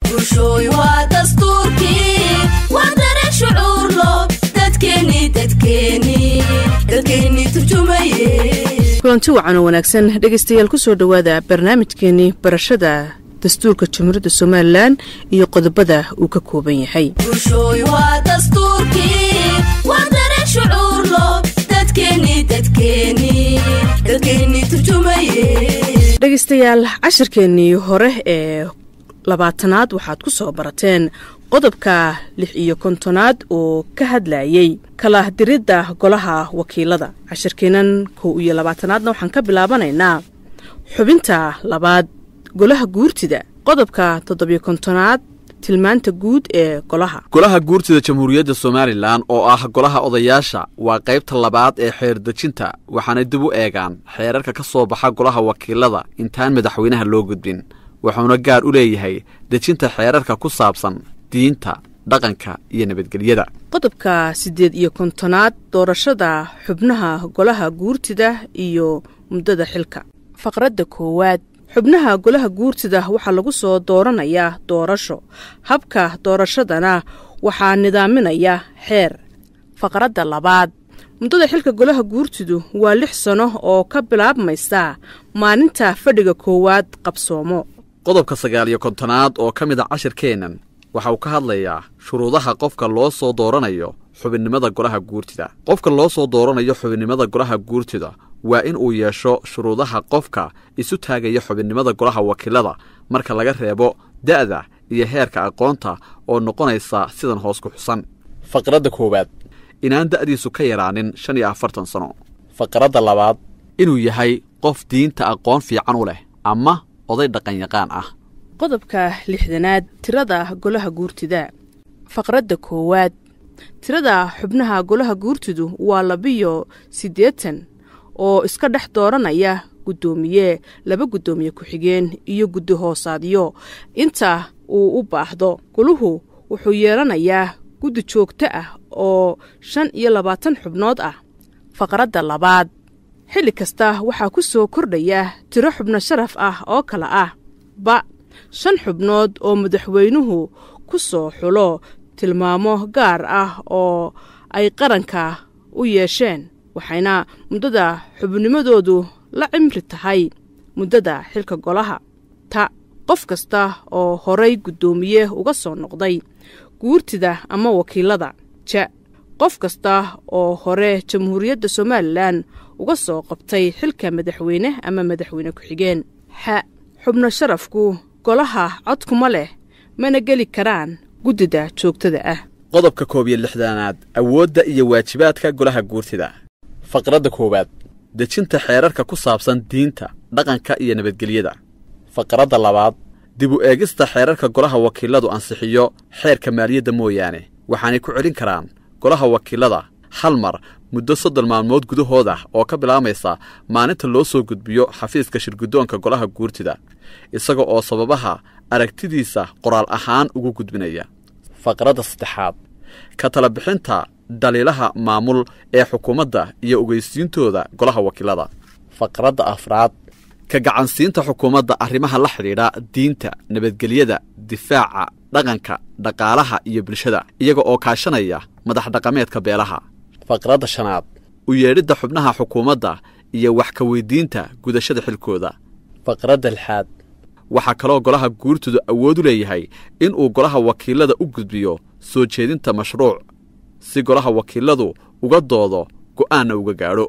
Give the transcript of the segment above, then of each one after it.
bulshooy waa dastuurkii waa dareen shucuurlo dadkeeni dadkeeni dadkeeni turjumaye kulanti wacan oo wanaagsan dhegaystayaal ku soo dhowaada barnaamijkeenii barashada dastuurka jamhuuriyadda somalilan iyo qodobada uu ka kooban yahay bulshooy waa dastuurkii waa dareen shucuurlo dadkeeni dadkeeni dadkeeni turjumaye dhegaystayaal cashirkeennii hore ee labaatanaad waxaad ku soo barateen qodobka lix iyo kontonaad oo ka hadlayay kala diridda golaha wakiilada cashirkeennan kow iyo labaatanaadna waxaan ka bilaabanaynaa xubinta labaad golaha guurtida qodobka toddobiyo kontonaad tilmaanta guud ee golaha golaha guurtida jamhuuriyadda somalilan oo ah golaha odayaasha waa qaybta labaad ee xeer dejinta waxaanay dib u eegaan xeerarka ka soo baxa golaha wakiilada intaan madaxweynaha loo gudbin wuxuuna gaar u leeyahay dejinta xeerarka ku saabsan diinta dhaqanka iyo nabadgelyada qodobka siddeed iyo kontonaad doorashada xubnaha golaha guurtida iyo muddada xilka faqradda koowaad xubnaha golaha guurtida waxaa lagu soo dooranayaa doorasho habka doorashadana waxaa nidaaminaya xeer faqradda labaad muddada xilka golaha guurtidu waa lix sano oo ka bilaabmaysa maalinta fadhiga koowaad qabsoomo qodobka sagaal iyo kontonaad oo ka mid a cashirkeennan waxa uu ka hadlayaa shuruudaha qofka loo soo dooranayo xubinnimada golaha guurtida qofka loo soo dooranayo xubinnimada golaha guurtida waa in uu yeesho shuruudaha qofka isu taagaya xubinnimada golaha wakiilada marka laga reebo da'da iyo heerka aqoonta oo noqonaysa sidan hoos ku xusan faqradda koowaad inaan da'diisu ka yaraanin shan iyo afartan sano faqradda labaad inuu yahay qof diinta aqoon fiican u leh ama oday dhaqanyaqaan ah qodobka lixdanaad tirada golaha guurtida faqradda koowaad tirada xubnaha golaha guurtidu waa labiyo siddeetan oo iska dhex dooranaya guddoomiye laba guddoomiye ku-xigeen iyo guddi hoosaadyo inta uu u baahdo goluhu wuxuu yeelanayaa guddi joogto ah oo shan iyo labaatan xubnood ah faqradda labaad xilli kasta waxaa ku soo kordhaya tiro xubno sharaf ah oo kale ah ba shan xubnood oo madaxweynuhu ku soo xulo tilmaamo gaar ah oo ay qaranka u yeesheen waxayna muddada xubnimadoodu la cimri tahay muddada xilka golaha ta qof kasta oo horay guddoomiye uga soo noqday guurtida ama wakiilada ja qof kasta oo hore jamhuuriyadda somalilan uga soo qabtay xilka madaxweyne ama madaxweyne ku-xigeen xa xubno sharafku golaha codkuma leh mana geli karaan guddida joogtada ah qodobka koob iyo lixdanaad awoodda iyo waajibaadka golaha guurtida faqradda koowaad dejinta xeerarka ku saabsan diinta dhaqanka iyo nabadgelyada faqradda labaad dib u eegista xeerarka golaha wakiiladu ansixiyo xeerka maaliyadda mooyaane waxaanay ku celin karaan golaha wakiilada hal mar muddo soddon maalmood gudahood ah oo ka bilaabaysa maalinta loo soo gudbiyo xafiiska shirguddoonka golaha guurtida isaga oo sababaha aragtidiisa qoraal ahaan ugu gudbinaya faqradda saddexaad ka tala bixinta daliilaha maamul ee xukuumadda iyo ogeysiintooda golaha wakiilada faqradda afraad ka gacansiinta xukuumadda arrimaha la xidhiidha diinta nabadgelyada difaaca dhaqanka dhaqaalaha iyo bulshada iyaga oo kaashanaya madax dhaqameedka beelaha faqradda shanaad u yeedhidda xubnaha xukuumadda iyo wax ka weydiinta gudashada xilkooda faqradda lixaad waxaa kaloo golaha guurtoodu awood u leeyahay inuu golaha wakiilada u gudbiyo soo jeedinta mashruuc si golaha wakiiladu uga doodo go'aanna uga gaadho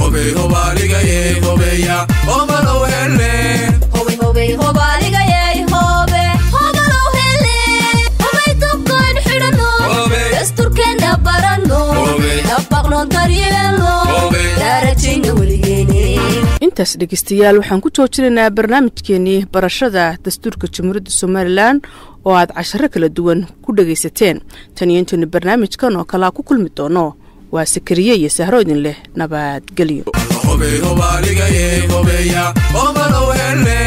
dasturkeena barano dabaqno daryeelno daarajayna weligeene intaas dhegaystayaal waxaan ku joojinaynaa barnaamijkeenii barashada dastuurka jamhuuriyadda somalilan oo aad casharo kala duwan ku dhegaysateen tan iyo intaynu barnaamijkan oo kalea ku kulmi doono waa sakariye iyo sahro idin leh nabadgelyo